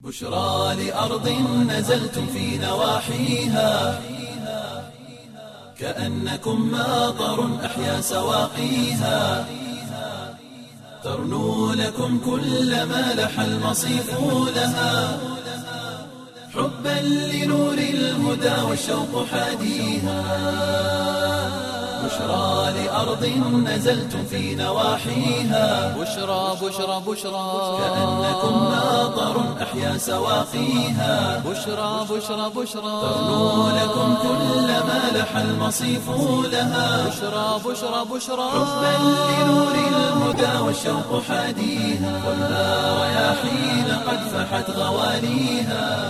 بشرى لأرض نزلتم في نواحيها كأنكم ماطر أحيا سواقيها ترنو لكم كل ما لح المصيف لها حبا لنور الهدى والشوق حاديها بشرى لأرض نزلتم في نواحيها بشرى بشرى بشرى كأنكم ماطر أحيا سواقيها بشرى بشرى بشرى ترنو لكم كل ما لح المصيف لها بشرى بشرى بشرى حبا لنور الهدى والشوق حاديها والنار رياحين قد فحت غواليها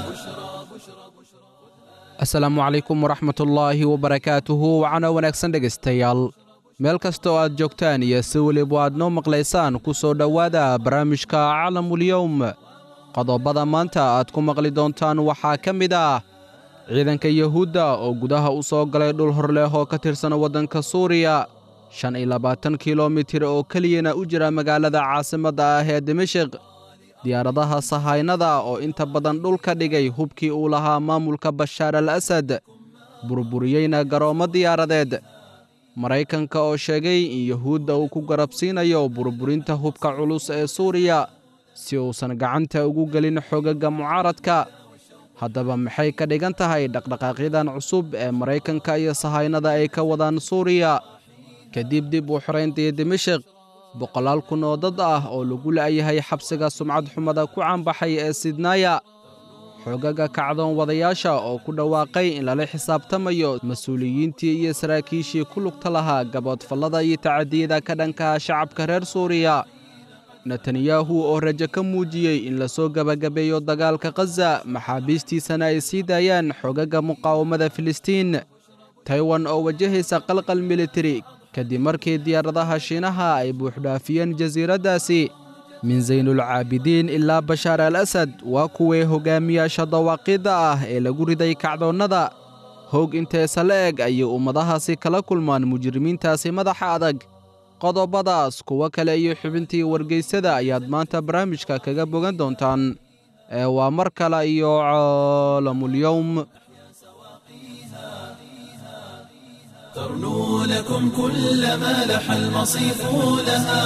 asalaamu calaykum waraxmatullaahi wabarakaatuhu wacana wanaagsan dhegaystayaal meel kasta oo aad joogtaan iyo si weliba aad noo maqlaysaan ku soo dhowaada barnaamijka calamulyowm qodobada maanta aad ku maqli doontaan waxaa ka mid ah ciidanka yuhuudda oo gudaha u soo galay dhul horleh oo ka tirsan waddanka suuriya shan iyo labaatan kilomitir oo keliyana u jira magaalada caasimadda ah ee dimashik diyaaradaha sahaynada oo inta badan dhulka dhigay hubkii uu lahaa maamulka bashaar al asad burburiyeyna garoommo diyaaradeed maraykanka oo sheegay in yuhuudda uu ku garabsiinayo burburinta hubka culus ee suuriya si uusan gacanta ugu gelin xogagga mucaaradka haddaba maxay ka dhigan tahay dhaqdhaqaaqyadan cusub ee maraykanka iyo sahaynada ay ka wadaan suuriya kadib dib u xorayntii dimashik boqolaal kun oo dad ah oo lagu la'yahay xabsiga sumcad xumada ku caanbaxay ee sidnaaya xoogaga kacdoon wadayaasha oo ku dhawaaqay in lala xisaabtamayo mas-uuliyiintii iyo saraakiishii ku lugta lahaa gaboodfallada iyo tacadiyada ka dhankaha shacabka reer suuriya netanyahu oo rajo ka muujiyey in lasoo gebagabeeyo dagaalka khaza maxaabiistiisana ay sii daayaan xoogaga muqaawamada filistiin taiwan oo wajahaysa qalqal militari kadib markii diyaaradaha shiinaha ay buuxdhaafiyeen jasiiraddaasi min saynulcaabidiin ilaa bashaar al asad waa kuwii hoggaamiyaasha dawaaqidda ah ee lagu riday kacdoonnada hoog inteesa la eg ayay ummadahaasi kala kulmaan mujrimiintaasi madaxa adag qodobadaas kuwo kale iyo xubintii wargeysada ayaad maanta barnaamijka kaga bogan doontaan ee waa mar kale iyo caalamulyowm ترنو لكم كل ما لح المصيف لها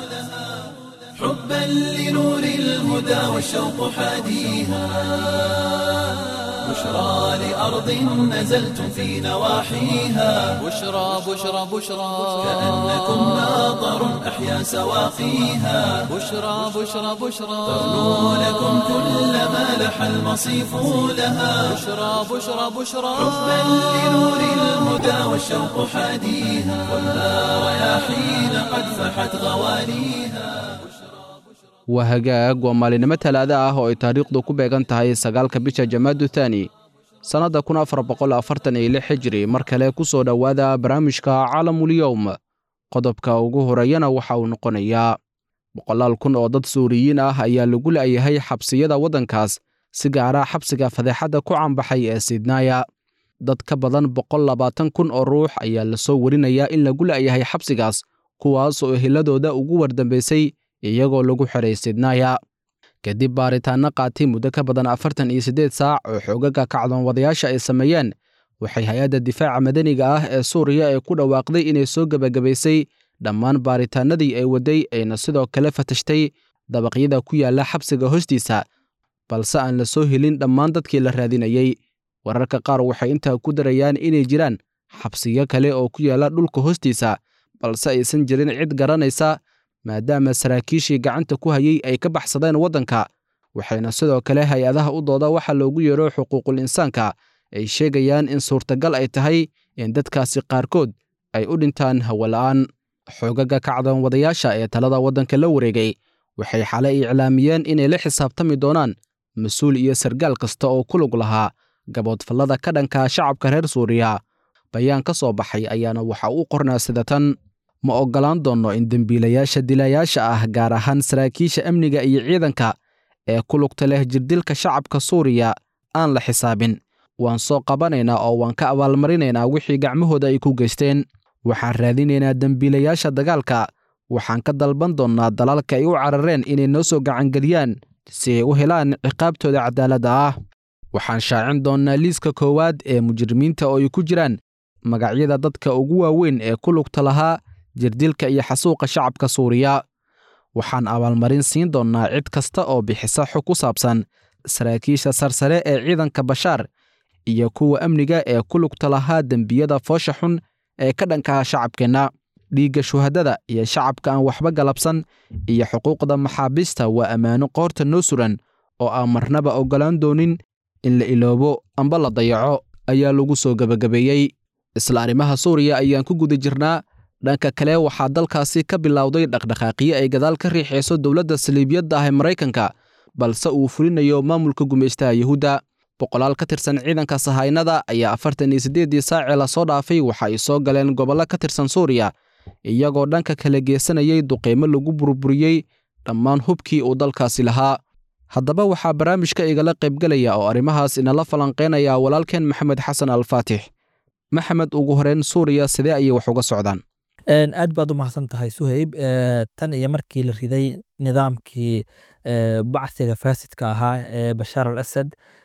حبا لنور الهدى والشوق حاديها بشرى لأرض نزلتم في نواحيها بشرى بشرى بشرى كأنكم ماطر أحيا سواقيها بشرى بشرى بشرى ترنو لكم كل ما لح المصيف لها بشرى بشرى بشرى حبا لنور الهدى والشوق حاديها والنار رياحين قد فحت غواليها waa hagaag waa maalinimo talaada ah oo ay taariikhdu ku beegan tahay sagaalka bisha jamaadu thaani sannadda kun afar boqol afartan iyo lix xijiri mar kale ku soo dhowaada barnaamijka calamulyowm qodobka ugu horeeyana waxa uu noqonayaa boqolaal kun oo dad suuriyiin ah ayaa lagu la'yahay xabsiyada waddankaas si gaara xabsiga fadeexadda ku caanbaxay ee sidnaaya dad ka badan boqol labaatan kun oo ruux ayaa lasoo warinayaa in lagu la'yahay xabsigaas kuwaas oo eheladooda ugu wardambaysay iyagoo lagu xiray sidnaaya kadib baaritaanno qaatay muddo ka badan afartan iyo siddeed saac oo xoogaga kacdoon wadayaasha ay sameeyeen waxay hay-adda difaaca madaniga ah ee suuriya ee ku dhawaaqday inay soo gebagabaysay dhammaan baaritaannadii ay wadday ayna sidoo kale fatashtay dabaqyada ku yaalla xabsiga hoostiisa balse aan la soo helin dhammaan dadkii la raadinayey wararka qaar waxay intaa ku darayaan inay jiraan xabsiyo kale oo ku yaalla dhulka hoostiisa balse aysan jirin cid garanaysa maadaama saraakiishii gacanta ku hayey ay ka baxsadeen waddanka waxayna sidoo kale hay-adaha u dooda waxa loogu yeero xuquuqul insaanka ay sheegayaan in suurtagal ay tahay in dadkaasi qaarkood ay u dhintaan hawola'aan xoogaga kacdoon wadayaasha ee talada waddanka la wareegay waxay xalay iclaamiyeen inay la xisaabtami doonaan mas-uul iyo sargaal kasta oo ku lug lahaa gaboodfallada ka dhanka shacabka reer suuriya bayaan ka soo baxay ayaana waxa uu qornaa sida tan ma oggolaan doonno in dembiilayaasha dilayaasha ah gaar ahaan saraakiisha amniga iyo ciidanka ee ku lugta leh jirdilka shacabka suuriya aan la xisaabin waan soo qabanaynaa oo waan ka abaalmarinaynaa wixii gacmahooda ay ku geysteen waxaan raadinaynaa dembiilayaasha dagaalka waxaan ka dalban doonnaa dalalka ay u carareen inay noo soo gacangeliyaan si ay u helaan ciqaabtooda cadaaladda ah waxaan shaacin doonnaa liiska koowaad ee mujrimiinta oo ay ku jiraan magacyada dadka ugu waaweyn ee ku lugta lahaa jirdilka iyo xasuuqa shacabka suuriya waxaan abaalmarin siin doonnaa cid kasta oo bixisa xog ku saabsan saraakiisha sarsare ee ciidanka bashaar iyo kuwa amniga ee ku lugta lahaa dembiyada foosha xun ee ka dhankaha shacabkeenna dhiigga shuhadada iyo shacabka aan waxba galabsan iyo xuquuqda maxaabiista waa ammaano qoorta noo suran oo aan marnaba oggolaan doonin in la iloobo amba la dayaco ayaa lagu soo gebagabeeyey isla arrimaha suuriya ayaan ku guda jirnaa dhanka kale waxaa dalkaasi ka bilowday dhaqdhaqaaqyo ay gadaal ka riixayso dowladda saliibiyadda ah ee maraykanka balse uu fulinayo maamulka gumaystaha yuhuudda boqolaal ka tirsan ciidanka sahaynada ayaa afartan iyo siddeeddii saacee lasoo dhaafay waxa ay soo galeen gobollo ka tirsan suuriya iyagoo dhanka kala geesanayay duqeymo lagu burburiyey dhammaan hubkii uu dalkaasi lahaa haddaba waxaa barnaamijka igala qaybgelaya oo arrimahaas inala falanqaynaya walaalkeen maxamed xasan alfaatix maxamed ugu horeyn suuriya sidee ayay wax uga socdaan aad baad u mahadsan tahay suhayb tan iyo markii la riday nidaamkii bacsiga faasidka ahaa ee bashaar al asad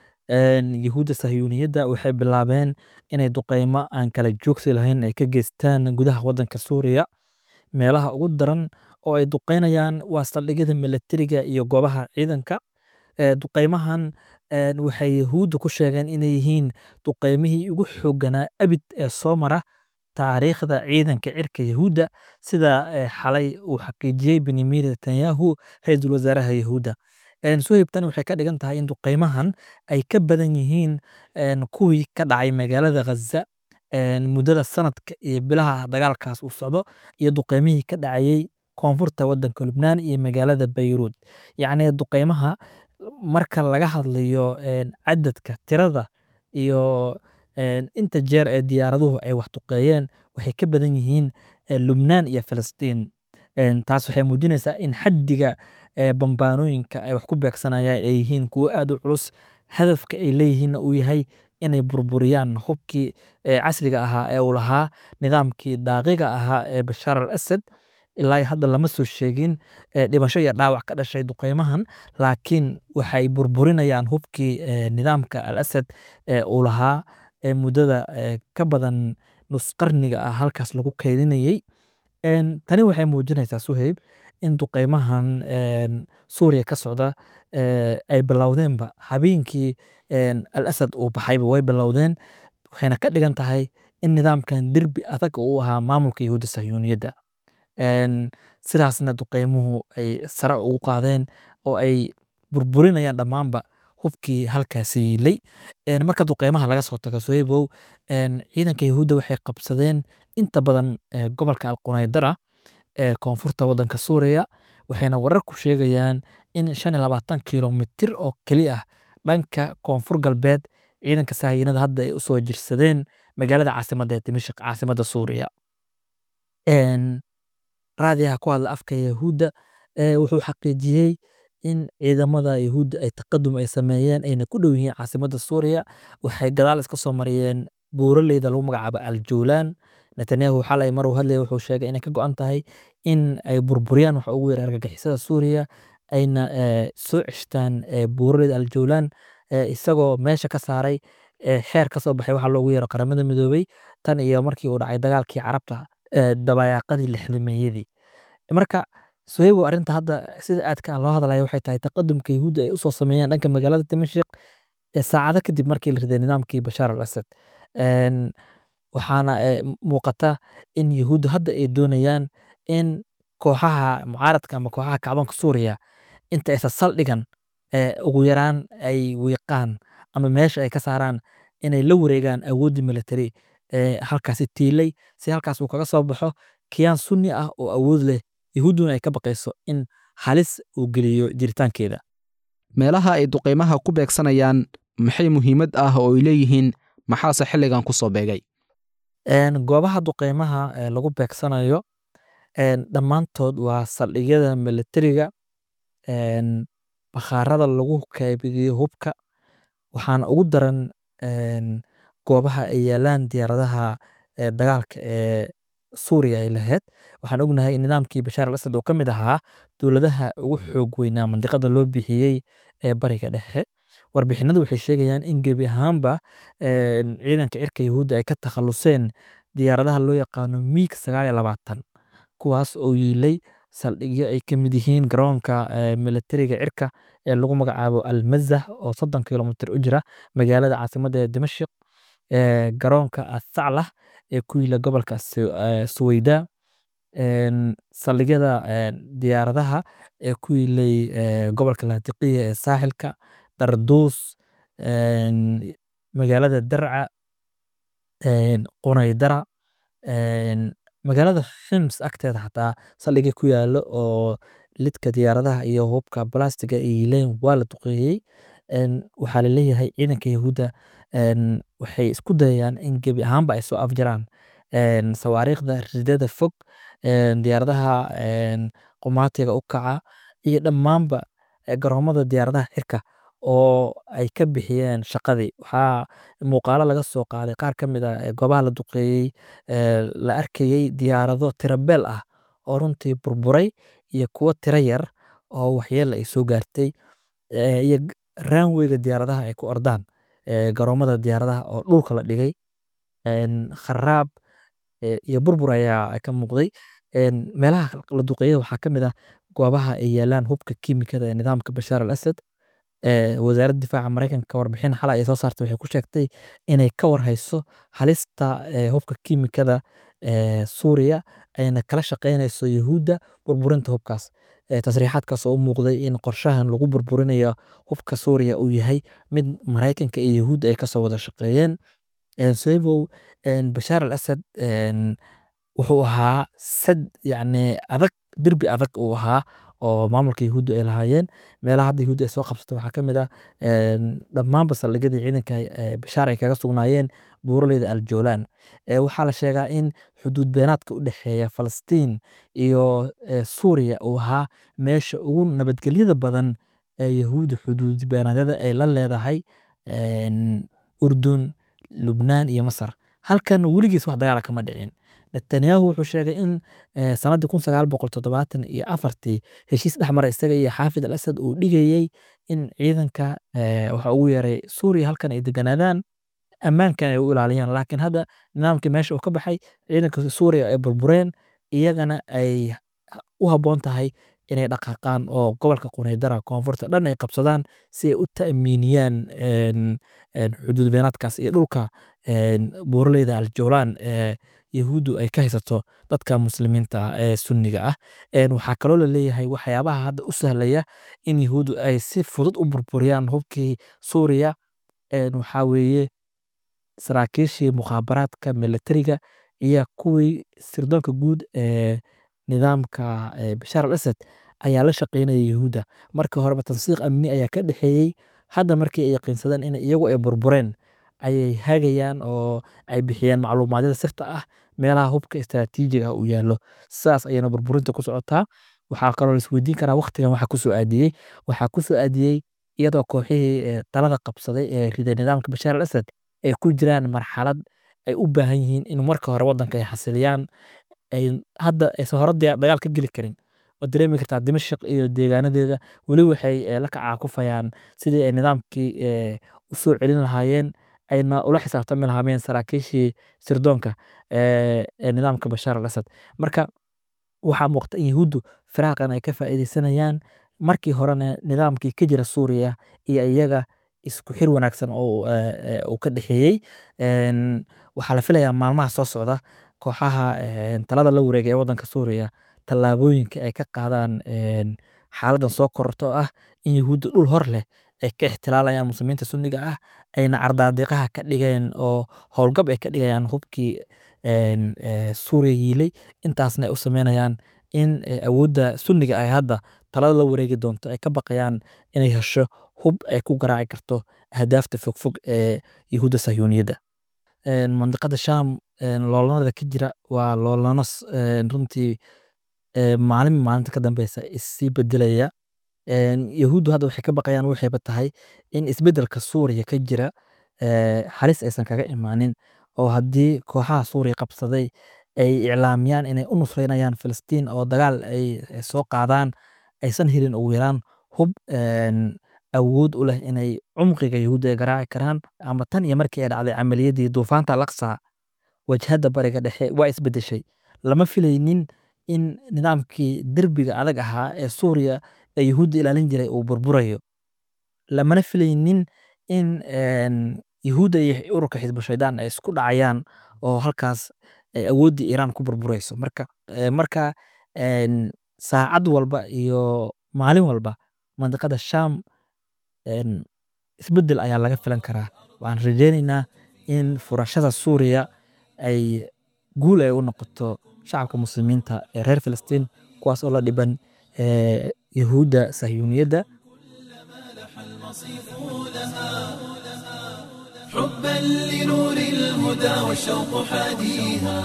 yahuudda sahyuuniyadda waxay bilaabeen inay duqeymo aan kala joogsi lahayn ay ka geystaan gudaha waddanka suuriya meelaha ugu daran oo ay duqeynayaan waa saldhigyada milatariga iyo goobaha ciidanka duqeymahan waxay yahuudda ku sheegeen inay yihiin duqeymihii ugu xooganaa abid ee soo mara taariikhda ciidanka cirka yahuudda sida xalay uu xaqiijiyey benyamin netanyahu ra-iisul wasaaraha yahuudda suhayb tan waxay ka dhigan tahay in duqeymahan ay ka badan yihiin kuwii ka dhacay magaalada ghaza muddada sanadka iyo bilaha dagaalkaas uu socdo iyo duqeymihii ka dhacayey koonfurta waddanka lubnaan iyo magaalada bayruud yacni duqeymaha marka laga hadlayo cadadka tirada iyo inta jeer ee diyaaraduhu ay wax duqeeyeen waxay ka badan yihiin lubnaan iyo filistiin taas waxay muujinaysaa in xaddiga bambaanooyinka ay wax ku beegsanayaan ay yihiin kuwo aad u culus hadafka ay leeyihiinna uu yahay inay burburiyaan hubkii casriga ahaa ee uu lahaa nidaamkii daaqiga ahaa ee bashaar al asad ilaa hadda lama soo sheegin dhimasho iyo dhaawac ka dhashay duqeymahan laakiin waxay burburinayaan hubkii nidaamka al asad ee uu lahaa muddada ka badan nus qarniga ah halkaas lagu kaydinayey tani waxay muujinaysaa suhayb in duqeymahan suuriya ka socda ay bilowdeenba habeenkii al asad uu baxayba way bilowdeen waxayna ka dhigan tahay in nidaamkan derbi adag uu ahaa maamulka yahuudda sahyuuniyadda sidaasna duqeymuhu ay sare ugu qaadeen oo ay burburinayaan dhammaanba hubkii halkaasi yiilay marka duqeymaha laga soo tago sohebow ciidanka yahuudda waxay qabsadeen inta badan gobolka alqunaydara ee koonfurta waddanka suuriya waxayna wararku sheegayaan in shan iyo labaatan kilomitir oo keli ah dhanka koonfur galbeed ciidanka sahayiinada hadda ay usoo jirsadeen magaalada caasimadda ee dimashik caasimadda suuriya raadiyaha ku hadla afka yahuudda wuxuu xaqiijiyey in ciidamada yahuudda ay taqadum ay sameeyeen ayna ku dhow yihiin caasimadda suuriya waxay gadaal iska soo mariyeen buuraleyda lagu magacaabo aljowlaan netanyahu xalay maruu hadlaya wuxuu sheegay inay ka go-an tahay in ay burburiyaan waxa ugu yara argagixisada suuriya ayna soo ceshtaan buuraleyda aljowlaan isagoo meesha ka saaray xeer ka soo baxay waxa loogu yeero qaramada midoobey tan iyo markii uu dhacay dagaalkii carabta dabayaaqadii lixdameeyadii marka sohebo arrinta hadda sida aadka loo hadlaya waxay tahay taqadumka yahuudda ay usoo sameeyaan dhanka magaalada dimashik saacado kadib markii la riday nidaamkii bashaar al asad waxaana muuqata in yahuudda hadda ay doonayaan in kooxaha mucaaradka ama kooxaha kacdoonka suuriya inta aysan saldhigan ugu yaraan ay wiiqaan ama meesha ay ka saaraan inay la wareegaan awooddii military ee halkaasi tiilay si halkaas uu kaga soo baxo kiyaan sunni ah oo awood leh yahuudduna ay ka baqayso in halis uu geliyo jiritaankeeda meelaha ay duqeymaha ku beegsanayaan maxay muhiimad ah oo ay leeyihiin maxaase xilligan ku soo beegay goobaha duqeymaha lagu beegsanayo dhammaantood waa saldhigyada militariga bakhaarada lagu kaybiyo hubka waxaana ugu daran goobaha ay yaalaan diyaaradaha dagaalka ee suuriya ay lahayd waxaan ognahay in nidaamkii bashaar al asad oo ka mid ahaa dowladaha ugu xoog weynaa mandiqada loo bixiyey ee bariga dhexe warbixinadu waxay sheegayaan in gebi ahaanba een, ciidanka cirka yahuudda ay ka takhaluseen diyaaradaha loo yaqaano miig sagaal iyo labaatan kuwaas oo yiilay saldhigyo ay ka mid yihiin garoonka eh, militariga cirka ee lagu magacaabo almazah oo soddon kilomitir u jira magaalada caasimadda ee dimashq eh, garoonka athaclah ee ku yiila gobolka Su- eh, suweyda een, saldhigyada een, diyaaradaha ee ku yiilay eh, gobolka laatiqiya ee saaxilka darduus een, magaalada darca een, qunaydara een, magaalada shims agteeda xataa saldhigya ku yaalo oo lidka diyaaradaha iyo hubka balastiga ay yiileen waa la duqeeyey een, waxaa laleeyahay ciidanka yahuudda een, waxay isku dayayaan in gebi ahaanba ay soo afjaraan een, sawaariikhda ridada fog een, diyaaradaha een, qumaatiga u kaca iyo dhammaanba eh, garoomada diyaaradaha cirka oo ay ka bixiyeen shaqadii waxaa muuqaalo laga soo qaaday qaar ka mid ah ee goobaha la duqeeyey ee, la arkayey diyaarado tirabeel ah oo runtii burburay iyo kuwo tiro yar oo waxyeelo ay soo gaartay ee, iyo g- raanweyga diyaaradaha ay ku ordaan ee, garoomada diyaaradaha oo dhulka la dhigay een, kharaab ee, iyo burbur ayaa ka muuqday een, meelaha la duqeeyay waxaa ka mid ah goobaha ay yaalaan hubka kiimikada ee nidaamka bashaar al asad ee, wasaaradda difaaca mareykanka warbixin xalay ay soo saartay waxay ku sheegtay inay ka warhayso halista ee, hubka kiimikada ee, suuriya ayna kala shaqeynayso yahuudda burburinta hubkaas Ee, tasriixaadkaas oo u muuqday in qorshahan lagu burburinayo hubka suuriya uu yahay mid mareykanka iyo yahuudda ay kasoo wada shaqeeyeen Een, sababo een, bashaar al asad een, wuxuu ahaa sad yacni adag derbi adag uu ahaa oo maamulka yahuudda ay lahaayeen meelaha hadda yahuudda ay soo qabsato waxaa ka mid ah een, dhammaanba saldhigyadii ciidanka ee, bashaar ay kaga sugnaayeen buuraleyda aljoolaan Ee, waxaa la sheegaa in xuduud beenaadka u dhexeeya falastiin iyo ee, suuriya uu ahaa meesha ugu nabadgelyada badan ee yahuudda xuduud beenaadyada ay la leedahay een, urdun lubnaan iyo masar halkan weligiis wax dagaala kama dhicin netanyahu wuxuu sheegay in eh, sanadii kun sagaal boqol toddobaatan iyo afartii heshiis dhexmara isaga iyo xaafid al asad uu dhigayey in ciidanka eh, waxa ugu yeeray suuriya halkan ay deganaadaan ammaankan ay u ilaaliyaan laakiin hadda nidaamkii meesha uu ka baxay ciidanka suuriya ay burbureen iyagana ay u habboon tahay inay dhaqaaqaan oo gobolka qunaydara koonfurta dhan ay qabsadaan si ay u ta'miiniyaan een, een, xuduud beenaadkaas iyo dhulka een, buuraleyda aljoolaan ee yahuuddu ay ka haysato dadka muslimiinta ah ee sunniga ah Een, waxaa kaloo la leeyahay waxyaabaha hadda u sahlaya in yahuuddu ay si fudud u burburiyaan hubkii suuriya een, waxaa weeye saraakiishii mukhaabaraadka militariga iyo kuwii sirdoonka guud ee nidaamka ee bashaar al asad ayaa la shaqeynaya yahuudda markii horeba tansiiq amni ayaa ka dhexeeyey hadda markii ay yaqiinsadeen in iyagu ay burbureen ayay hagayaan oo ay bixiyeen macluumaadyada sirta ah meelaha hubka istaraatiijiga ah uu yaallo sidaas ayayna burburinta ku socotaa waxaa kaloo la isweydiin karaa waqtigan waxa kusoo aadiyey waxaa kusoo aadiyey iyadoo kooxihii ee talada qabsaday ee riday nidaamka bashaar al asad ay ku jiraan marxalad ay u baahan yihiin in marka hore wadanka ay xasiliyaan ay hadda aysan hore diya- dagaal ka geli karin waad dareemi kartaa dimashq iyo deegaanadeeda weli waxay eh, la kacaakufayaan sidii ay nidaamkii eh, u soo celin lahaayeen ayna ula xisaabtami lahaayeen saraakiishii sirdoonka eh, ee nidaamka bashaar al asad marka waxaa muuqata in yahuuddu firaaqan ay ka faa'iideysanayaan markii horena nidaamkii ka jira suuriya iyo iyaga isku xir wanaagsan oo eh, eh, uu ka dhexeeyey Een, waxaa la filayaa maalmaha soo socda kooxaha een, talada la wareegay ee wadanka suuriya tallaabooyinka ay ka qaadaan een, xaaladan soo kororto oo ah in yahuudda dhul hor leh ay ka ixtilaalayaan muslimiinta sunniga ah ayna cardaadiqaha ka dhigeen oo howlgab ay ka dhigayaan hubkii een, ee, suuriya yiilay intaasna ay u sameynayaan in ee, awoodda sunniga ay hadda talada la wareegi doonto ay ka baqayaan inay hesho hub ay ku garaaci karto ahdaafta fogfog ee yahuudda sahyuuniyadda Een, mandiqada sham een, loolanada ka jira waa loolano s- een, runtii ee, maalin maalinta ka dambeysa issii bedelaya Een, yahuuddu hadda waxay ka baqayaan waxayba tahay in isbedelka suuriya ka jira ee, halis aysan kaga imaanin oo haddii kooxaha suuriya qabsaday ay iclaamiyaan inay u nusreynayaan filistiin oo dagaal ay ay soo qaadaan aysan helin ugu yaraan hub een, awood u leh inay cumqiga yahuudda ay garaaci karaan ama tan iyo markii ay dhacday camaliyadii duufaanta alaqsa wajhadda bariga dhexe waa isbedeshay lama filaynin in nidaamkii derbiga adag ahaa ee suuriya ee yahuudda ilaalin jiray uu burburayo lamana filaynin in een, yahuudda iyo ururka xisbu shaydaan ay isku dhacayaan oo halkaas ay awooddii iiraan ku burburayso marka eh, marka een, saacad walba iyo maalin walba mandiqada sham een, isbeddel ayaa laga filan karaa waxaan rajeynaynaa in furashada suuriya ay guul ay u noqoto shacabka muslimiinta ee reer filistiin kuwaas oo la dhiban eh, yahuudda sahyuuniyadda حبا لنور الهدى والشوق حاديها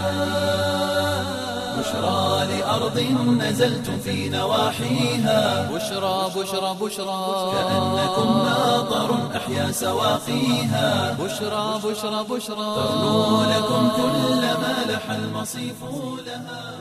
بشرى لأرض نزلتم في نواحيها بشرى بشرى بشرى كأنكم ناظر أحيا سواقيها بشرى بشرى بشرى تغنو لكم كل ما لح المصيف لها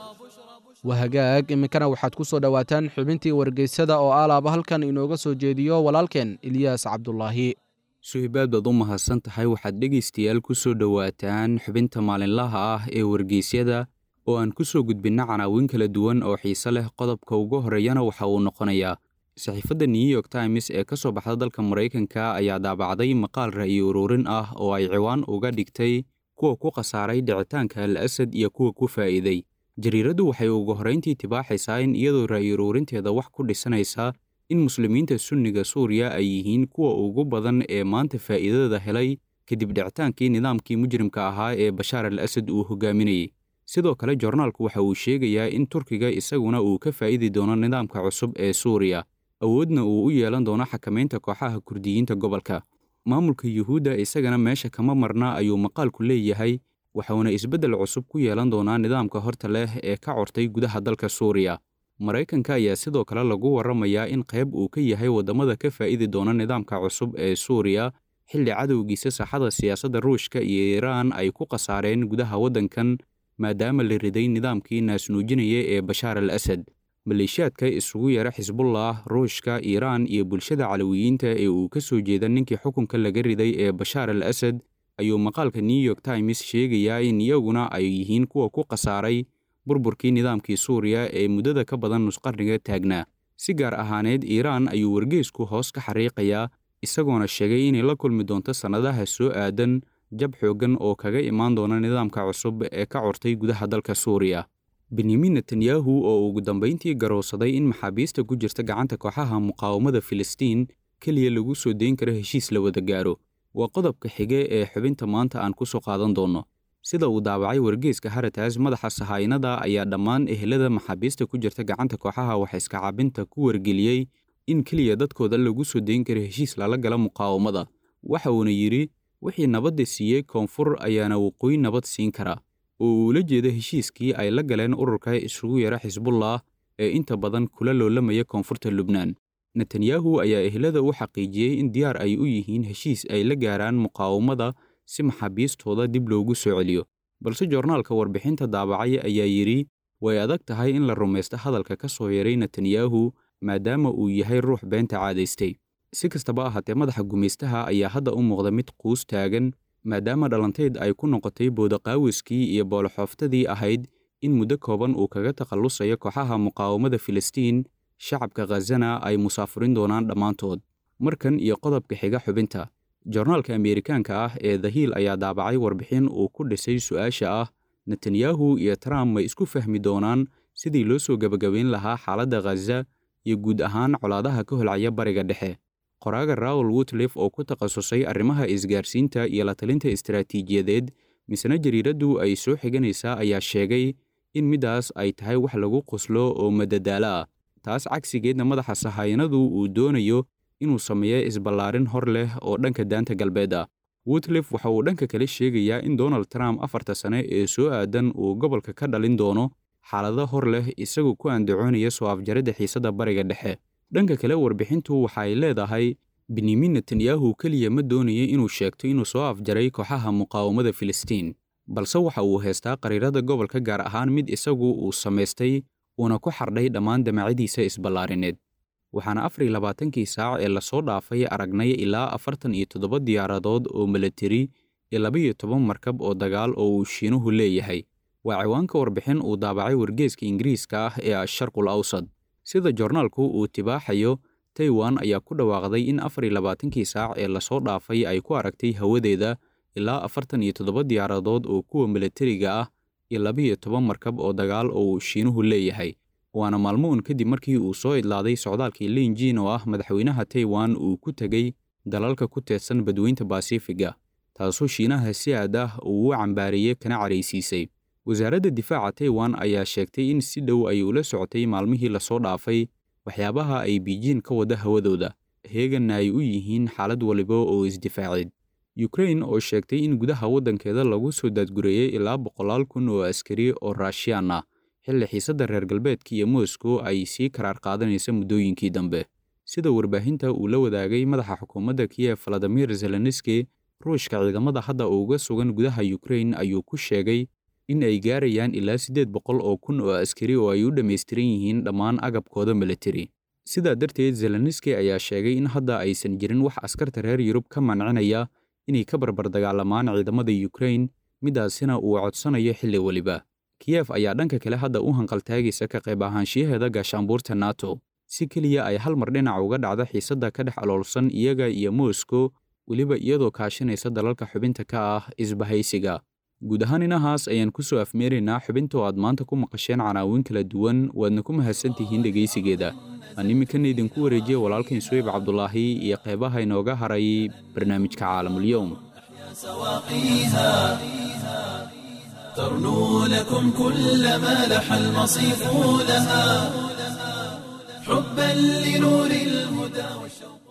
wahagaag iminkana waxaad ku soo dhowaataan xubintii wargeysada oo alaaba halkan inooga soo jeediyo walaalkeen ilyaas cabdulaahi suhibaad baad u mahadsan tahay waxaad dhegaystayaal ku soo dhowaataan xubinta maalinlaha ah ee wargeysyada oo aan ku soo gudbinna canaawin kala duwan oo xiise leh qodobka ugu horreeyana waxa uu noqonayaa saxiifadda new york times ee ka soo baxda dalka maraykanka ayaa daabacday maqaal ra'yi ururin ah oo ay ciwaan uga dhigtay kuwa ku khasaaray dhicitaanka al asad iyo kuwa ku faa'iiday jariiraddu waxay ugu horrayntii tibaaxaysaa in iyadoo ra'yi uruurinteeda wax ku dhisanaysa in muslimiinta sunniga suuriya ay yihiin kuwa ugu badan ee maanta faa'iidada helay kadib dhicitaankii nidaamkii mujrimka ahaa ee bashaar al asad uu hogaaminayey sidoo kale jornaalku waxa uu sheegayaa in turkiga isaguna uu ka faa'idi doono nidaamka cusub ee suuriya awoodna uu u yeelan doono xakamaynta kooxaha kurdiyiinta gobolka maamulka yuhuudda isagana meesha kama marna ayuu maqaalku leeyahay waxauna isbeddel cusub ku yeelan doonaa nidaamka horta leh ee ka cortay gudaha dalka suuriya maraykanka ayaa sidoo kale lagu warramayaa in qayb uu ka yahay waddamada ka faa'idi doona nidaamka cusub ee suuriya xilli cadowgiisa saaxada siyaasadda ruushka iyo iiraan ay ku khasaareen gudaha waddankan maadaama la riday nidaamkii naasnuujinaya ee bashaar al asad maleeshiyaadka isugu yara xisbullah ruushka iiraan iyo bulshada calawiyiinta ee uu ka soo jeeda ninkii xukunka laga riday ee bashaar al asad ayuu maqaalka new york times sheegayaa in iyaguna ay yihiin kuwa ku khasaaray burburkii nidaamkii suuriya ee muddada ka badan nusqarniga taagnaa si gaar ahaaneed iiraan ayuu wargeysku hoos ka xariiqayaa isagoona sheegay inay la kulmi doonto sannadaha soo aadan jab xooggan oo kaga imaan doona nidaamka cusub ee ka cortay gudaha dalka suuriya benyamin netanyahu oo ugu dambayntii garowsaday in maxaabiista ku jirta gacanta kooxaha muqaawamada filistiin keliya lagu soo dayn karo heshiis la wada gaaro waa qodobka xige ee xubinta maanta aan ku soo qaadan doonno sida uu daabacay wargeyska harataas madaxa sahaynada ayaa dhammaan ehelada maxaabiista ku jirta gacanta kooxaha waxaiska cabinta ku wargeliyey in keliya dadkooda lagu soo dayn karo heshiis lala gala muqaawamada waxa uuna yidhi wixii nabadda siiyey koonfur ayaana waqooyi nabad siin kara oo uula jeeda heshiiskii ay la galeen ururka isugu yara xisbullah ee inta badan kula loolamaya koonfurta lubnaan netanyahu ayaa ehelada u xaqiijiyey in diyaar ay u yihiin heshiis ay la gaaraan muqaawamada si maxaabiistooda dib loogu soo celiyo balse joornaalka warbixinta daabacay ayaa yidhi way adag tahay in la rumaysto hadalka ka soo yaray netanyahu maadaama uu yahay ruux beenta caadaystay si kastaba ahaatee madaxa gumaystaha ayaa hadda u muuqda mid quus taagan maadaama dhalanteed ay ku noqotay boodaqaawiskii iyo booloxooftadii ahayd in muddo kooban uu kaga takhallusayo kooxaha muqaawamada filistiin shacabka khazana ay musaafurin doonaan dhammaantood markan iyo qodobka xiga xubinta joornaalka ameerikaanka ah ee dahiil ayaa daabacay warbixin uu ku dhisay su'aasha ah netanyahu iyo trump may isku fahmi doonaan sidii loo soo gebagabayn lahaa xaaladda khaza iyo guud ahaan colaadaha ka holcaya bariga dhexe qoraaga raul woodlif oo ku takhasusay arrimaha isgaarsiinta iyo la talinta istaraatiijiyadeed misna jariiraddu ay soo xiganaysaa ayaa sheegay in middaas ay tahay wax lagu qoslo oo madadaalo ah taas cagsigeedna madaxa sahayanadu uu doonayo inuu sameeyo isballaarin hor leh oo dhanka daanta galbeed ah woodlif waxa uu dhanka kale sheegayaa in donald trump afarta sane ee soo aadan uu gobolka ka dhalin doono xaalado hor leh isagoo ku andacoonaya soo afjaridda xiisadda bariga dhexe dhanka kale warbixintu waxa ay leedahay benyamin netanyahu keliya ma doonaya inuu sheegto inuu soo afjaray kooxaha muqaawamada filistiin balse waxa uu haystaa qariirada gobolka gaar ahaan mid isagu uu samaystay uuna ku xardhay dhammaan damacyadiisa isballaarineed waxaana afar iyo labaatankii saac ee lasoo dhaafay aragnay ilaa afartan iyo toddoba diyaaradood oo milatari iyo laba-iyo toban markab oo dagaal oo uu shiinuhu leeyahay waa ciwaanka warbixin uu daabacay wargeeska ingiriiska ah ee asharqul awsad sida joornaalku uu tibaaxayo taiwan ayaa ku dhawaaqday in afar iyo labaatankii saac ee lasoo dhaafay ay ku aragtay hawadeeda ilaa afartan iyo toddoba diyaaradood oo kuwa milatariga ah iyo laba-iyo toban markab oo dagaal oo uu shiinuhu leeyahay waana maalmo un kadib markii uu soo idlaaday socdaalkii linjin oo ah madaxweynaha taiwan uu ku tegey dalalka ku teedsan badweynta basifiga taasoo shiinaha si aad ah uu u cambaariyey kana caraysiisay wasaaradda difaaca taiwan ayaa sheegtay in si dhow ay ula socotay maalmihii lasoo dhaafay waxyaabaha ay biijin ka wada hawadooda heeganna ay u yihiin xaalad waliba oo isdifaaceed yukrain oo sheegtay in gudaha waddankeeda lagu soo daadgureeyey ilaa boqolaal kun oo askari oo raashiyaan ah xilli xiisadda reer galbeedka iyo moscow ay sii karaar qaadanaysa muddooyinkii dambe sida warbaahinta uu la wadaagay madaxa xukuumadda kiyef valadimir zelenski ruushka ciidamada hadda uga sugan gudaha yukrain ayuu ku sheegay in ay gaarayaan ilaa siddeed boqol oo kun oo askari oo ay u dhammaystiran yihiin dhammaan agabkooda militari sidaa darteed zelenski ayaa sheegay in hadda aysan jirin wax askarta reer yurub ka mancinaya inay ka barbar dagaalamaan ciidamada yukrain midaasina uu codsanayo xilli weliba kiyef ayaa dhanka kale hadda u hanqaltaagaysa ka qayb ahaanshiyaheeda gaashaanbuurta nato si keliya ay hal mar dhinac uga dhacdo xiisadda ka dhex aloolsan iyaga iyo moscow weliba iyadoo kaashanaysa dalalka xubinta ka ah isbahaysiga guud ahaan inahaas ayaan ku soo afmeeraynaa xubinta oo aad maanta ku maqasheen canaawin kala duwan waadna ku mahadsantihiin dhegaysigeeda aan iminkana idinku wareejiya walaalkan suweyb cabdulaahi iyo qeybaha inooga haray barnaamijka caalamulyoum سواقيها ترنو لكم كل ما لح المصيف لها حبا لنور الهدى والشوق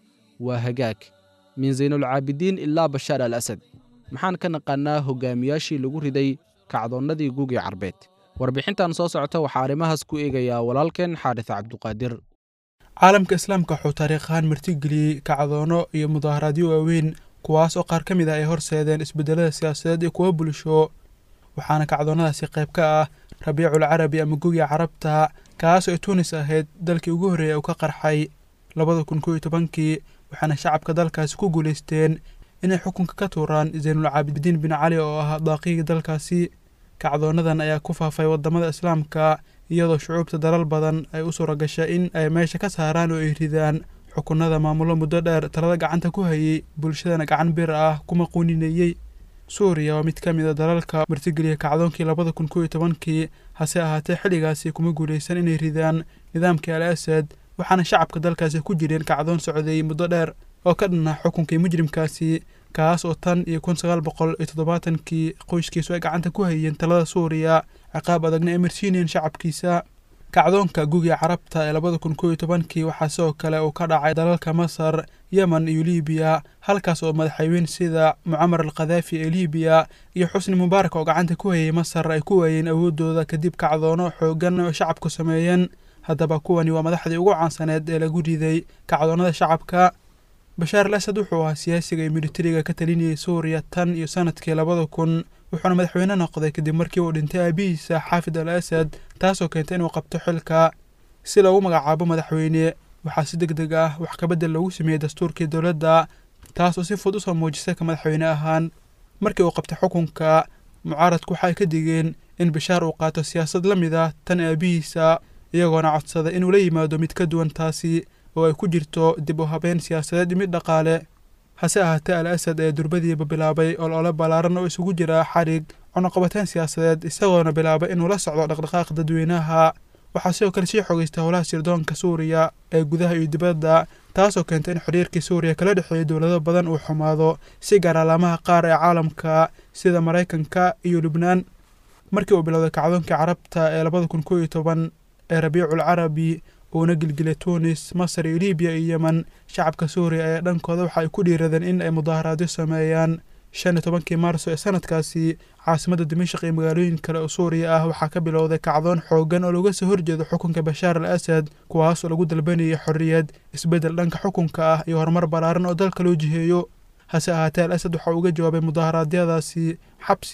waa hagaag min saynulcaabidiin ilaa bashaar al asad maxaan ka naqaannaa hogaamiyaashii lagu riday kacdoonnadii gugii carbeed warbixintan soo socota waxaa arrimahaas ku eegayaa walaalkeen xaadis cabduqaadir caalamka islaamka wuxuu taariikhahaan martigeliyey kacdoono iyo mudaaharaadyo waaweyn kuwaas oo qaar ka mid ah ay horseedeen isbeddelada siyaasadeed iyo kuwa bulsho waxaana kacdoonnadaasi qayb ka ah rabiicul carabi ama gugiga carabta kaas oo tuunis ahayd dalkii ugu horreeyay uu ka qarxay labada kun koo iyo tobankii waxaana shacabka dalkaasi ku guulaysteen inay xukunka ka tuuraan zaynulcaabidiin bin cali oo ahaa daaqigii dalkaasi kacdoonadan ayaa ku faafay waddamada islaamka iyadoo shucuubta dalal badan ay u suura gashay in ay meesha ka saaraan oo ay ridaan xukunada maamulo muddo dheer talada gacanta ku hayay bulshadana gacan bir ah kuma quuninayey suuriya waa mid ka mid a dalalka martigeliya kacdoonkii labada kun koo iyo tobankii hase ahaatee xilligaasi kuma guulaysan inay ridaan nidaamkii al asad waxaana shacabka dalkaasi ku jireen kacdoon socday muddo dheer oo ka dhanaa xukunkii mujrimkaasi kaas oo tan iyo kun sagaal boqol iyo toddobaatankii qoyskiisu ay gacanta ku hayeen talada suuriya ciqaab adagna ay marsiinayeen shacabkiisa kacdoonka gugiga carabta ee labada kun koo iyo tobankii waxaa sidoo kale uu ka dhacay dalalka masar yemen iyo libiya halkaas oo madaxweyne sida mucamar al khadaafi ee libiya iyo xusni mubaarak oo gacanta ku hayay masar ay ku waayeen awoodooda kadib kacdoono xoogan oo shacabku sameeyeen haddaba kuwani waa madaxdii ugu caansaneed ee lagu riday kacdoonnada shacabka bashaar al asad wuxuu ahaa siyaasiga iyo militariga ka talinayay suuriya tan iyo sanadkii labada kun wuxuuna madaxweyne noqday kadib markii uu dhintay aabihiisa xaafid al asad taasoo keentay inuu qabto xilka si loogu magacaabo madaxweyne waxaa si deg deg ah wax kabedel loogu sameeyey dastuurkii dowladda taas oo si fud usoo muujisay ka madaxweyne ahaan markii uu qabtay xukunka mucaaradku waxa ay ka digeen in bashaar uu qaato siyaasad la mid ah tan aabihiisa iyagoona codsaday inuu la yimaado mid ka duwan taasi oo ay ku jirto dib u habeyn siyaasadeed iyo mid dhaqaale hase ahaatee al asad ee durbadiiba bilaabay olole ballaaran oo isugu jira xadhig cunuqabateyn siyaasadeed isagoona bilaabay inuu la socdo dhaqdhaqaaq dadweynaha waxaa sidoo kale sii xogeystay howlaha sirdoonka suuriya ee gudaha iyo dibadda taasoo keentay in xiriirkii suuriya kala dhexeeyay dowlado badan uu xumaado si gaar alaamaha qaar ee caalamka sida maraykanka iyo lubnaan markii uu bilowday kacdoonkii carabta ee labada kun koo iyo toban ee rabiicul carabi uuna gilgilay tunis masar iyo libiya iyo yemen shacabka suuriya ayaa dhankooda waxa ay ku dhiiradeen in ay mudaaharaadyo sameeyaan shan iyo tobankii maarso ee sanadkaasi caasimadda dimashaq iyo magaalooyin kale oo suuriya ah waxaa ka bilowday kacdoon xoogan oo looga soo horjeedo xukunka bashaar al asad kuwaasoo lagu dalbanayay xorriyad isbeddel dhanka xukunka ah iyo horumar ballaaran oo dalka loo jiheeyo hase ahaatee al asad waxa uu uga jawaabay mudaharaadyadaasi xabsi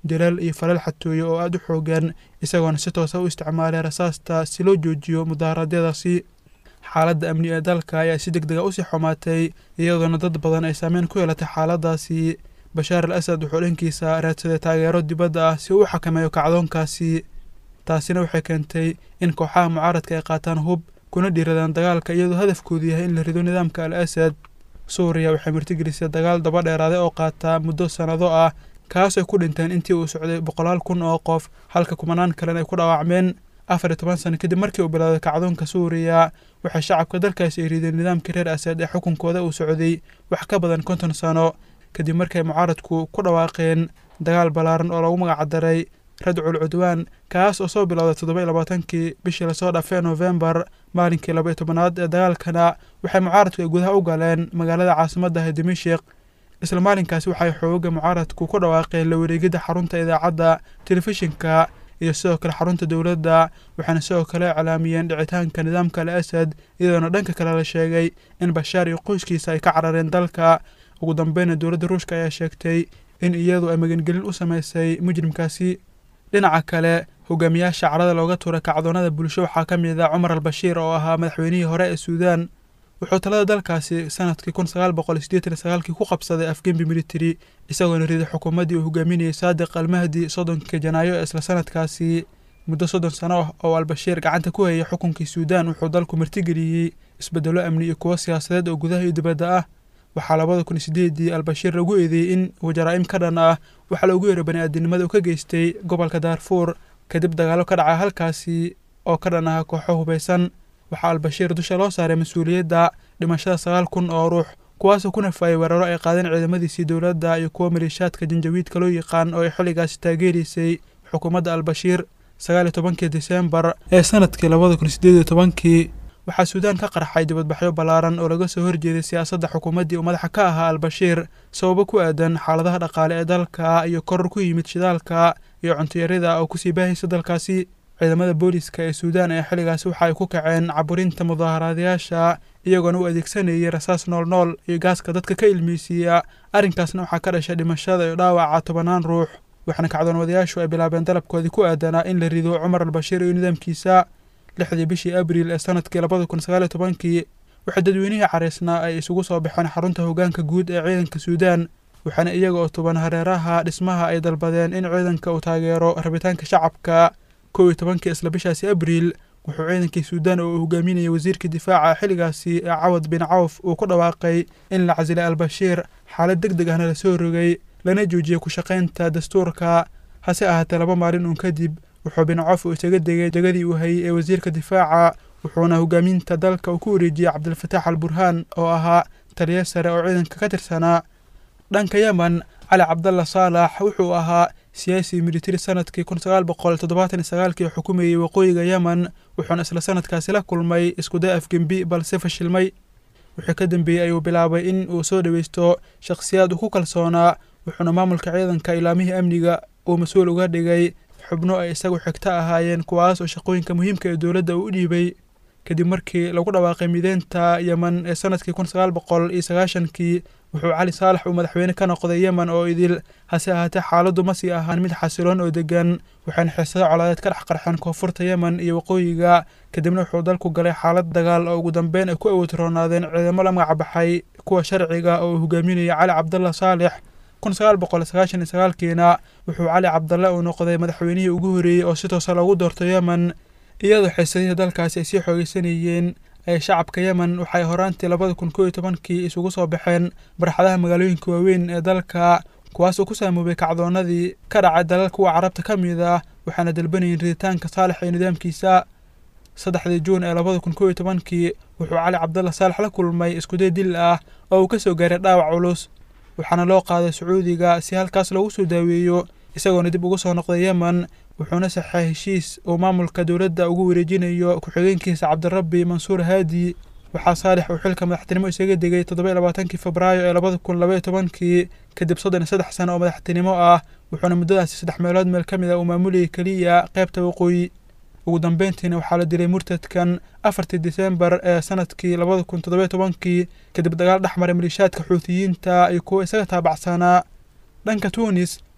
dilal iyo falal xatooyo oo aada u xoogan isagoona si toosa u isticmaalay rasaasta si loo joojiyo mudaharaadyadaasi xaaladda amni ee dalka ayaa si deg dega usii xumaatay iyadoona dad badan ay saameyn ku yeelatay xaaladaasi bashaar al asad wuxuu dhankiisa raadsaday taageero dibadda ah si uu u xakameeyo kacdoonkaasi taasina waxay keentay in kooxaha mucaaradka ay qaataan hub kuna dhiiradaan dagaalka iyadoo hadafkoodu yahay in la rido nidaamka al asad suuriya waxay martigelisay dagaal daba dheeraaday oo qaata muddo sannado ah kaas ay ku dhinteen intii uu socday boqolaal kun oo qof halka kumanaan kalena ay ku dhaawacmeen afar iyo toban sano kadib markii uu bilowday kacdoonka suuriya waxay shacabka dalkaasi ay rideen nidaamkii reer asad ee xukunkooda uu socday wax ka badan konton sano kadib markay mucaaradku ku dhawaaqeen dagaal ballaaran oo lagu magacdaray radcul cudwaan kaas oo soo bilowday toddoba iyo labaatankii bishii lasoo dhaafay noofembar maalinkii laba iyo tobanaad ee dagaalkana waxay mucaaradku ay gudaha u galeen magaalada caasimadda ah dimashik isla maalinkaasi waxay xooga mucaaradku ku dhawaaqeen la wareegidda xarunta idaacadda telefishinka iyo sidoo kale xarunta dowladda waxaana sidoo kale iclaamiyeen dhicitaanka nidaamka al asad iyadoona dhanka kale la sheegay in bashaar iyo qoyskiisa ay ka carareen dalka ugu dambeyna dowladda ruushka ayaa sheegtay in iyadu ay magangelin u sameysay mujrimkaasi dhinaca kale hogaamiyaasha carada looga tuuray kacdoonada bulsho waxaa ka mid ah cumar al bashiir oo ahaa madaxweynihii hore ee suudaan wuxuu talada dalkaasi sanadkii kun sagaal boqol sideetan iyo sagaalkii ku qabsaday afgembi military isagoona riday xukuumaddii uu hogaaminayay saadiq almahdi soddonkii janaayo ee isla sanadkaasi muddo soddon sano ah oo albashiir gacanta ku hayay xukunkii suudaan wuxuu dalku martigeliyey isbedelo amni iyo kuwo siyaasadeed oo gudaha iyo dibadda ah waxaa labada kun iyo sideedii albashiir lagu eedeeyey in uu jaraa'im ka dhan ah waxaa loogu yeeray bani-aadinimada uu ka geystay gobolka daarfuur kadib dagaallo ka dhacay halkaasi oo ka dhan ah kooxo hubaysan waxaa albashiir dusha loo saaray mas-uuliyadda dhimashada sagaal kun oo ruux kuwaasoo ku nafaayay weeraro ay qaadeen ciidamadiisii dowladda iyo kuwa maleeshaadka janjawiidka loo yaqaan oo ay xilligaasi taageeraysay xukuumadda albashiir sagaal iyo tobankii diseembar ee sanadkii labada kun sideed iyo tobankii waxaa suudaan ka qarxay dibadbaxyo ballaaran oo laga soo horjeeday siyaasadda xukuumaddii uu madaxa ka ahaa albashiir sababo ku aadan xaaladaha dhaqaale ee dalka iyo koror ku yimid shidaalka iyo cuntiyarida oo kusii baahaysa dalkaasi ciidamada booliska ee suudaan ee xilligaasi waxa ay ku kaceen caburinta mudaaharaadayaasha iyagoona u adeegsanayay rasaas nool nool iyo gaaska dadka ka ilmeysiiya arrinkaasna waxaa ka dhashay dhimashada iyo dhaawaca tobanaan ruux waxaana kacdoonwadayaashu ay bilaabeen dalabkoodii ku aadanaa in la rido cumar albashiir iyo nidaamkiisa lixdii bishii abriil ee sanadkii labada kun sagaal iyo tobankii waxaa dadweynihii caraysnaa ay isugu soo baxeen xarunta hoggaanka guud ee ciidanka suudaan waxaana iyaga oo tuban hareeraha dhismaha ay dalbadeen in ciidanka uu taageero rabitaanka shacabka kow iyo tobankii isla bishaasi abriil wuxuu ciidankii suudaan oo uu hogaaminayay wasiirkii difaaca xilligaasi ee cawad bin cawf uu ku dhawaaqay in la casilay albashiir xaalad deg deg ahna lasoo rogay lana joojiyey ku shaqaynta dastuurka hase ahaatee laba maalin uun kadib wuxuu bin cawf uu isaga degay degadii uu hayay ee wasiirka difaaca wuxuuna hogaaminta dalka uu ku wareejiyey cabdilfataax al burhaan oo ahaa taliya sare oo ciidanka ka tirsanaa dhanka yemen cali cabdalla saalax wuxuu ahaa siyaasi militari sanadkii kun sagaal boqol toddobaatan iyo sagaalkii xukumayey waqooyiga yemen wuxuuna isla sanadkaasi la kulmay iskuday afgembi balse fashilmay wixii ka dambeeyey ayuu bilaabay in uu soo dhoweysto shakhsiyaad uu ku kalsoonaa wuxuuna maamulka ciidanka ilaamihii amniga uu mas-uul uga dhigay xubno ay isagu xigto ahaayeen kuwaas oo shaqooyinka muhiimka ee dowladda uu u dhiibay kadib markii lagu dhawaaqay mideynta yemen ee sanadkii kun sagaal boqol iyo sagaashankii wuxuu cali saalax uu madaxweyne ka noqday yemen oo idil hase ahaatee xaaladdu ma sii ahaan mid xasiloon oo degan waxayna xiisado colaadeed ka dhex qarxeen koonfurta yemen iyo waqooyiga kadibna wuxuu dalku galay xaalad dagaal oo ugu dambeyn ay ku awoodroonaadeen ciidamo la magac baxay kuwa sharciga oo uu hogaaminayay cali cabdalla saalex kun sagaal boqol sagaashan iyo sagaalkiina wuxuu cali cabdalle uu noqday madaxweynihii ugu horreeyey oo si toosa loogu doorto yemen iyadoo xiisadihii dalkaasi ay sii xoogeysanayeen ee shacabka yemen waxay horaantii labada kun koo iyo tobankii isugu soo baxeen barxadaha magaalooyinka waaweyn ee dalka kuwaasoo ku saamoobay kacdoonadii ka dhacay dalal kuwa carabta ka mid ah waxaana dalbanayeen riditaanka saalex iyo nidaamkiisa saddexdii juun ee labada kun koo iyo tobankii wuxuu cali cabdalla saalex la kulmay iskuday dil ah oo uu ka soo gaaray dhaawac culus waxaana loo qaaday sacuudiga si halkaas loogu soo daaweeyo isagoona dib ugu soo noqday yemen wuxuuna saxay heshiis uu maamulka dowladda ugu wareejinayo ku-xigeenkiisa cabdirabbi mansuur haadi waxaa saalex uu xilka madaxtinimo isaga degay toddoba iyo labaatankii febraayo ee labada kun laba iyo tobankii kadib soddon iyo saddex sano oo madaxtinimo ah wuxuuna muddadaasi saddex meelood meel ka mid ah uu maamulayay keliya qaybta waqooyi ugu dambeyntiina waxaa la dilay murtadkan afartii diseembar ee sanadkii labada kun toddoba iyo tobankii kadib dagaal dhex maray maliishaadka xuutiyiinta iyo kuwa isaga taabacsanaa dhanka tuunis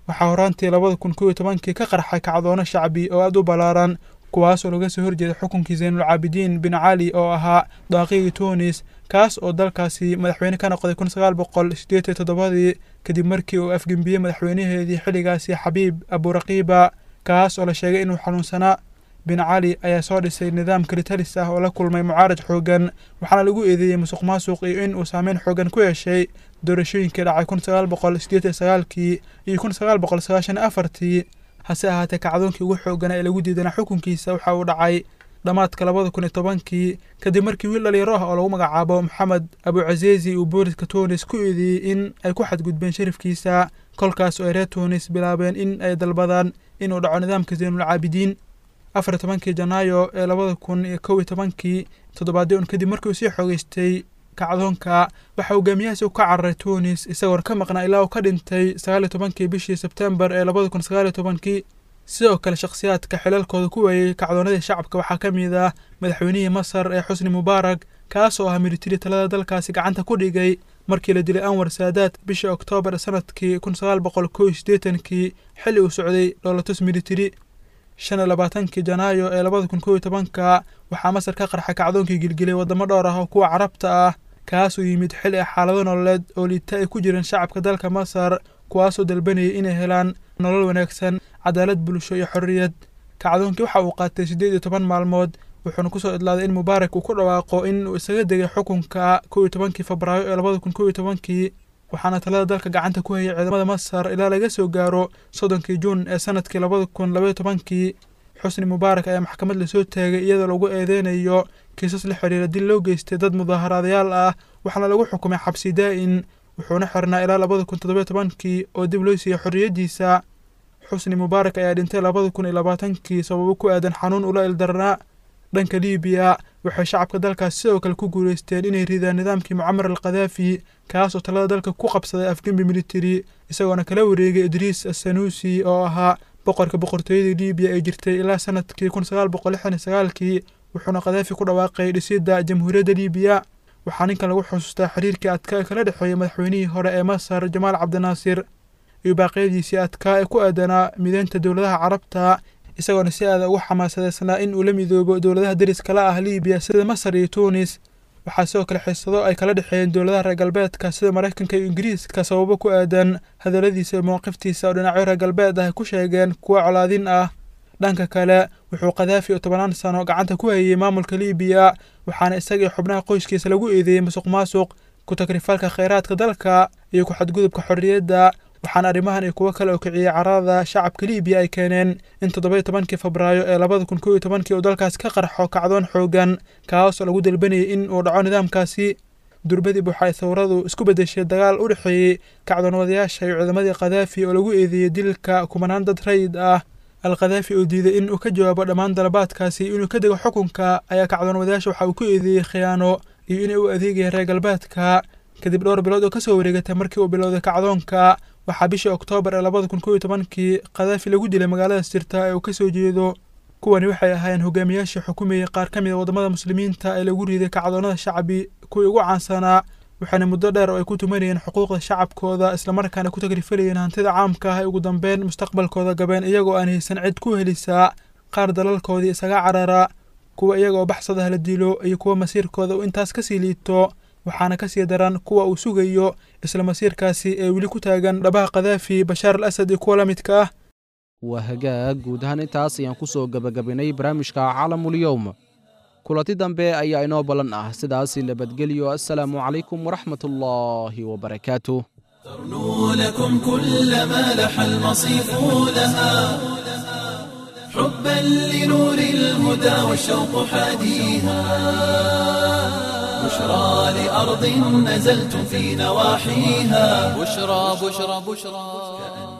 waxaa horaantii labada kun kow iyo tobankii ka qarxay kacdoono shacbi oo aada u ballaaran kuwaasoo laga soo horjeeda xukunkii zaynulcaabidiin bin cali oo ahaa daaqigii tunis kaas oo dalkaasi madaxweyne ka noqday kun sagaal boqol sideed iyo toddobadii kadib markii uu afgembiyey madaxweynaheedii xilligaasi xabiib aburaqiiba kaas oo la sheegay inuu xanuunsanaa bin cali ayaa soo dhisay nidaam kalitalis ah oo la kulmay mucaarad xoogan waxaana lagu eedeeyey musuq maasuq iyo in uu saameyn xoogan ku yeeshay doorashooyinkii dhacay kun sagaal boqol sideed iyo sagaalkii iyo kun sagaal boqol sagaashan afartii hase ahaatee kacdoonkii ugu xooganaa ee lagu diidanaa xukunkiisa waxa uu dhacay dhammaadka labada kun iyo tobankii kadib markii wiil dhalinyaro ah oo lagu magacaabo maxamed abucazeezi uu booliska tunis ku eedeeyey in ay ku xadgudbeen sharafkiisa kolkaas oo ay reer tunis bilaabeen in ay dalbadaan inuu dhaco nidaamka zaynulcaabidiin afar iyo tobankii janaayo ee labada kun iyo kow iyo tobankii toddobaadii un kadib markii uu sii xoogeystay kacdoonka waxaa hogaamiyahaasi u ka cararay tunis isagoona ka maqnaa ilaa uu ka dhintay sagaal iyo tobankii bishii sebtembar ee labada kun sagaal iyo tobankii sidoo kale shakhsiyaadka xilalkooda ku weeyey kacdoonadii shacabka waxaa ka mid ah madaxweynihii masar ee xusni mubaarak kaas oo ah militari talada dalkaasi gacanta ku dhigay markii la dilay anwar saadaad bishii oktoobar sanadkii kun sagaal boqol kow iyo siddeetankii xilli uu socday dhoolatus militari shan iyo labaatankii janaayo ee labada kun kow iyo tobanka waxaa masar ka qarxay kacdoonkii gilgilay waddamo dhowr ah oo kuwa carabta ah kaasoo yimid xilli ah xaalado nololeed oo liita ay ku jireen shacabka dalka masar kuwaasoo dalbanayay inay helaan nolol wanaagsan cadaalad bulsho iyo xorriyad kacdoonkii waxa uu qaatay siddeed iyo toban maalmood wuxuuna kusoo idlaaday in mubaarak uu ku dhawaaqo in uu isaga degay xukunka kow iyo tobankii febraayo ee labada kun kow iyo tobankii waxaana talada dalka gacanta ku hayay ciidamada masar ilaa laga soo gaaro soddonkii juun ee sanadkii labada kun labaiyo tobankii xusni mubaarak ayaa maxkamad lasoo taagay iyadoo lagu eedeynayo kiisas la xiriira dil loo geystay dad mudaaharaadayaal ah waxaana lagu xukumay xabsi daa'in wuxuuna xirnaa ilaa labada kun toddobiyo tobankii oo dib loo siiyey xorriyaddiisa xusni mubaarak ayaa dhintay labada kun iyo labaatankii sababo ku aadan xanuun ula ildarnaa dhanka liibiya waxay shacabka dalkaas sidoo kale ku guulaysteen inay ridaan nidaamkii mucamar al khadaafi kaas oo talada dalka ku qabsaday afgembi militari isagoona kala wareegay idriis assanuusi oo ahaa boqorka boqortooyadii liibiya ee jirtay ilaa sanadkii kun sagaal boqol lixdan iyo sagaalkii wuxuuna khadaafi ku dhawaaqay dhisidda jamhuuriyadda liibiya waxaa ninkan lagu xusuustaa xiriirkii adkaa ee kala dhexeeyey madaxweynihii hore ee masar jamaal cabdinaasir iyo baaqyadiisii adkaa ee ku aadanaa mideynta dowladaha carabta isagoona si aada ugu xamaasadeysnaa in uu la midoobo dowladaha deriskala ah liibiya sida masar iyo tuunis waxaa sidoo kale xiisado ay kala dhexeeyeen dowladaha reer galbeedka sida maraykanka iyo ingiriiska sababo ku aadan hadalladiisa iyo mowqiftiisa oo dhinacyo reer galbeed ah ay ku sheegeen kuwa colaadin ah dhanka kale wuxuu khadaafi oo tobanaan sano gacanta ku hayey maamulka liibiya waxaana isagii xubnaha qoyskiisa lagu eedeeyey musuq maasuq ku takrifalka kheyraadka dalka iyo ku xadgudubka xorriyadda waxaana arrimahan iyo kuwo kale oo kiciyey carada shacabka liibiya ay keeneen in toddoba iyo tobankii febraayo ee labada kun kow iyo tobankii uu dalkaasi ka qarxo kacdoon xoogan kaas oo lagu dalbanayay in uu dhaco nidaamkaasi durbadib waxay thawradu isku beddeshay dagaal u dhexeeyey kacdoonwadayaasha iyo ciidamadii khadaafi oo lagu eedeeyey dilka kumanaan dad rayid ah al khadaafi oo diiday in uu ka jawaabo dhammaan dalabaadkaasi inuu ka dego xukunka ayaa kacdoonwadayaasha waxa uu ku eedeeyey khiyaano iyo inay u adeegayeen reer galbeedka kadib dhowr bilood oo kasoo wareegatay markii uu bilowday kacdoonka waxaa bishii oktoobar ee labada kun kow iyo tobankii khadaafi lagu dilay magaalada sirta ee uu kasoo jeedo kuwani waxay ahaayeen hogaamiyaashii xukumayay qaar ka mid a waddamada muslimiinta ee lagu riiday kacdoonada shacbi kuwii ugu caansanaa waxaana muddo dheer oo ay ku tumanayeen xuquuqda shacabkooda islamarkaana ku takrifalayeen hantida caamka ah ee ugu dambeyn mustaqbalkooda gabeen iyagoo aan haysan cid ku helisaa qaar dalalkoodii isaga carara kuwa iyaga oo baxsadaha la dilo iyo kuwa masiirkooda uu intaas kasii liito waxaana kasii daran kuwa uu sugayo isla masiirkaasi ee weli ku taagan dhabaha khadaafi bashaar al asad iyo kuwa la midka ah waa hagaag guud ahaan intaas ayaan ku soo gebagabaynay barnaamijka caalamul-yowm kulanti dambe ayaa inoo ballan ah sidaasi nabadgelyo assalaamu calaykum waraxmat ullaahi wabarakaatuh ترنو لكم كل ما لح المصيف لها حبا لنور الهدى والشوق حاديها بشرى لأرض نزلتم في نواحيها بشرى بشرى بشرى